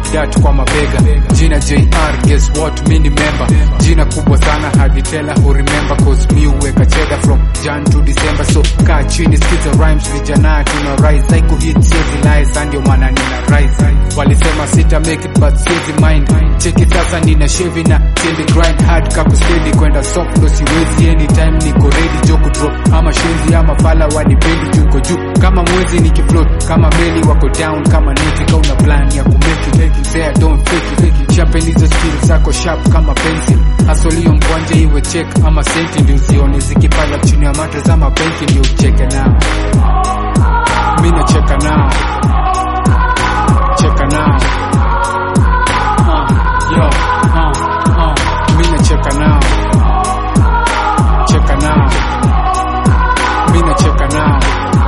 dat kwa mabega jina jr guess what mi ni member jina kubwa sana hadi tela who remember cause mi uweka cheda from jan to december so kaa chini skiza rhymes vijana tuna rise haiko hit siezi lies ndio maana nina rise walisema sita make it but siezi mind cheki sasa nina shevi na steady grind hard kaku steady kwenda soft ndo siwezi anytime niko ready jo kudrop ama shenzi ama fala wanipendi juko juu kama mwezi nikifloat kama meli wako down kama neti kauna plan ya kumeki mzea don't fake it sharpen hizo skills zako sharp kama pencil asolio mkwanja iwe check ama senti ndio usione zikipanda chini ya matres ama benki ndio ucheke nao mi nacheka nao cheka nao uh, yo, uh, uh, mi nacheka nao cheka nao mi nacheka nao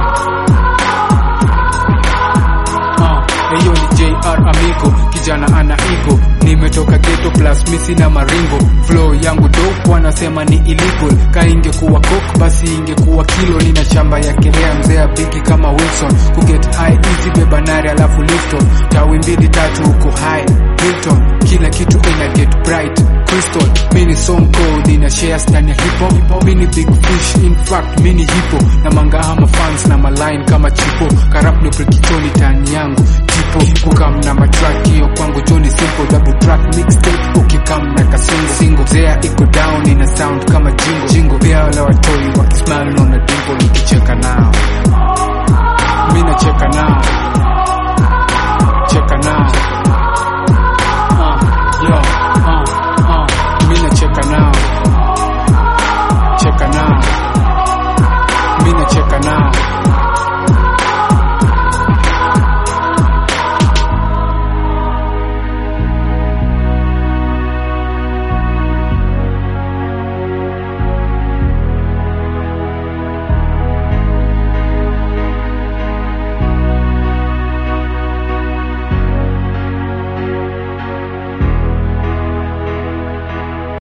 uh, hiyo ni jr amigo kijana ana ego nimetoka geto plus misi na maringo flow yangu dope wanasema ni illegal ka ingekuwa coke basi ingekuwa kilo nina shamba ya kelea mzea bigi kama wilson kuget high easy bebanari alafu lifton tawi mbili tatu huko high hilton kila kitu ina get bright crystal mini song code ina share stani ya hip hop mini big fish in fact mini hipo na mangahama fans na maline kama chipo karap ndo prekichoni tani yangu tipo kukam na matrack hiyo kwangu joni simple double track mixtape ukikam na kasingo singo zea iko down ina sound kama jingo jingo pia wala watoi wakismile naona dimple nikicheka nao mi nacheka nao